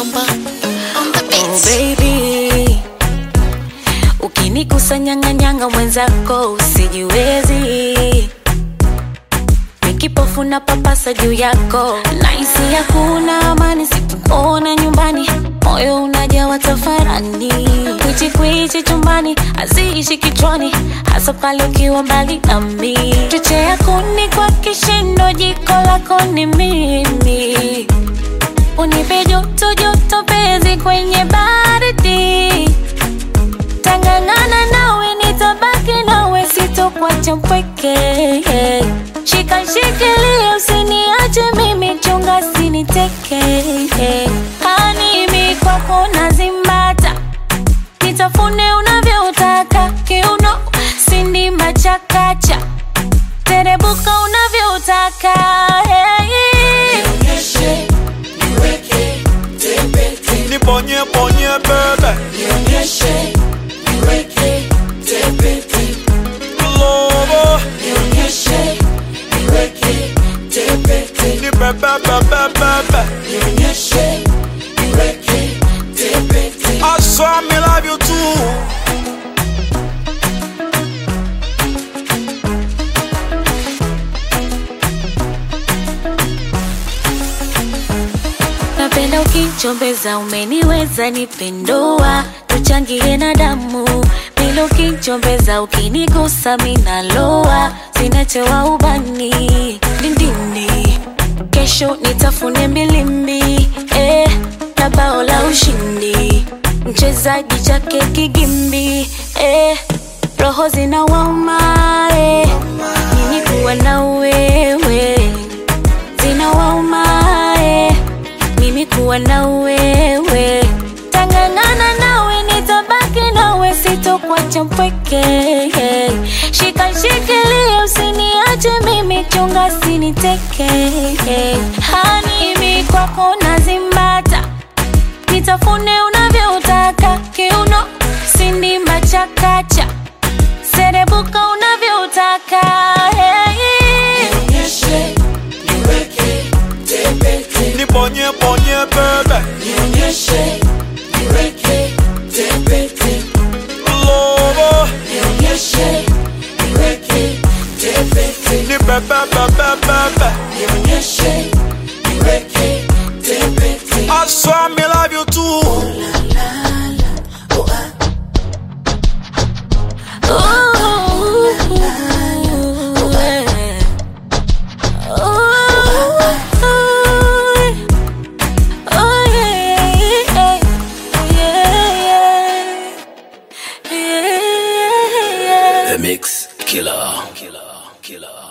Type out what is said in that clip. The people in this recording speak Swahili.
Samba on the Oh beat. baby, ukinikusanyanganyanga mwenzako usijiwezi, nikipofu na papasa juu yako, naisi hakuna amani, sikuona nyumbani, moyo unajawa tafarani, kwichi kwichi chumbani, haziishi kichwani, hasa pale ukiwa mbali nami, chochea kuni kwa kishindo, jiko lako ni mimi unipe joto joto pezi kwenye baridi tangangana nawe nitabaki nawe sitokwacha mpweke shika shikilia usiniache mimi chunga siniteke hanimi kwako nazimbata nitafune unavyotaka kiuno sindimba chakacha terebuka unavyotaka hey. Nibonye bonye bebe Lobo Ni bebe bebe bebe I saw me love you too napenda ukichombeza umeniweza nipendoa tuchangie na damu bila ukichombeza ukinigusa minaloa zinachewa ubani dindini kesho nitafune mbilimbi eh, na bao la ushindi mchezaji chake kigimbi eh, roho zinawauma eh, mimi kuwa na wewe zinawauma eh, mimi kuwa na wewe tangangana nawe nitabaki nawe sitokwacha mpweke shika shikilia usiniache mimi chunga siniteke hanimi kwako nazimbata nitafune unavyotaka kiuno sindimba chakacha serebuka unavyotaka hey. Nibonye bonye bebe Lobo Ni bebe bebe bebe I saw me love you too Ooh, yeah. Ooh, oh, yeah, yeah, yeah, yeah, yeah. The Mix Killer. Killer. Killer.